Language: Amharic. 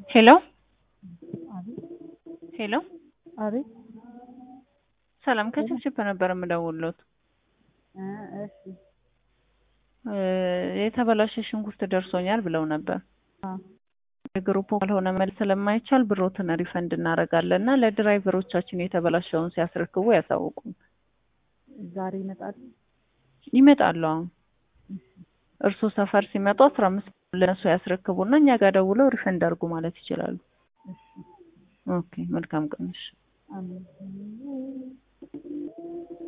ሄሎ ሄሎ አቤት ሰላም ከችፕችፕ ነበር የምደውልዎት። እሺ የተበላሸ ሽንኩርት ደርሶኛል ብለው ነበር። አዎ የግሩፕ ካልሆነ መልስ ስለማይቻል ብሮትን ሪፈንድ እናደርጋለን እና ለድራይቨሮቻችን የተበላሸውን ሲያስረክቡ ያሳውቁን። ዛሬ ይመጣል። ይመጣሉ። አሁን እርሶ ሰፈር ሲመጡ አስራ አምስት ለነሱ ያስረክቡና እኛ ጋር ደውለው ሪፈንድ አድርጉ ማለት ይችላሉ። እሺ ኦኬ መልካም ቀንሽ። አሜን